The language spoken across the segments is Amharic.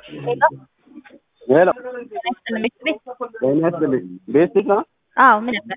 ሄሎ ቤት ቤት ጤና ይስጥልኝ። ቤት ቤት ነው? አዎ ምን ነበር?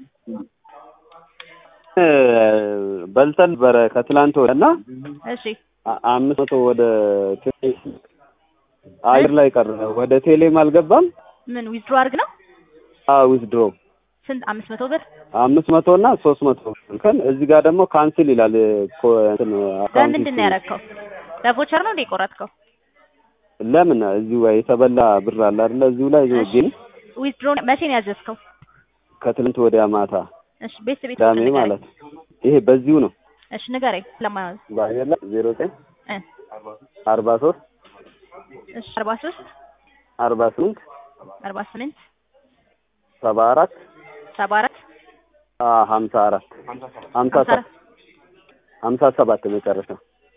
በልተን ነበረ ከትላንት ወዲያ እና እሺ አ- አምስት መቶ ወደ ቴሌ አየር ላይ ቀረ። ወደ ቴሌም አልገባም። ምን ዊዝድሮ አድርግ ነው? ዊዝድሮ ስንት አምስት መቶ ብር አምስት መቶ እና ሶስት መቶ ከን እዚህ ጋር ደግሞ ካንስል ይላል። ኮ- እንትን አካውንት በምንድን ነው ያደረግከው? በቮቸር ነው እንደ የቆረጥከው? ለምን እዚሁ ላይ የተበላ ብር አለ አይደለ? እዚሁ ላይ እሺ። ግን ዊዝድሮ መቼ ነው ያዘዝከው? ከትላንት ወዲያ ማታ እሺ ቤት ቤት ቅዳሜ ንገረኝ። ማለት ይሄ በዚሁ ነው። እሺ ንገረኝ ለማያዝ በአየር ላይ ዜሮ ዘጠኝ እ አርባ ሶስት እሺ አርባ ሶስት አርባ ስምንት አርባ ስምንት ሰባ አራት ሰባ አራት ሀምሳ አራት ሀምሳ ሀምሳ ሰባት አራት ሀምሳ ሰባት መጨረሻ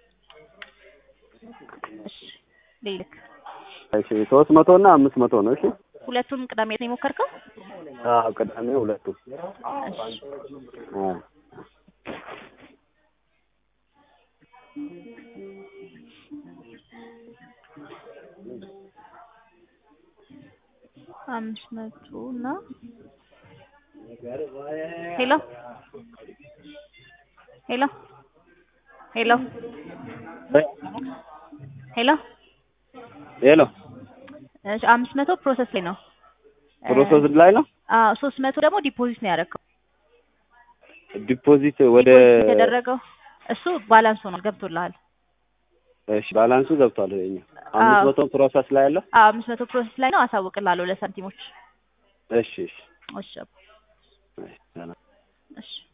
እሺ ልልክ እሺ ሶስት መቶ እና አምስት መቶ ነው። እሺ ሁለቱም ቅዳሜ ነው የሞከርከው? አዎ ቅዳሜ ሁለቱ እሺ አ አምስት መቶ እና ሄሎ ሄሎ ሄሎ ሄሎ ሄሎ እሺ አምስት መቶ ፕሮሰስ ላይ ነው። ፕሮሰስ ላይ ነው። አዎ ሶስት መቶ ደግሞ ዲፖዚት ነው ያደረገው። ዲፖዚት ወደ ዲፖዚት የተደረገው እሱ ባላንስ ሆኗል ገብቶልሃል። እሺ ባላንሱ ገብቷል። ይሄኛ አምስት አዎ። መቶ ፕሮሰስ ላይ አለ። አዎ አምስት መቶ ፕሮሰስ ላይ ነው። አሳውቅልሃለሁ ለሳንቲሞች። እሺ እሺ እሺ እሺ ሰላም። እሺ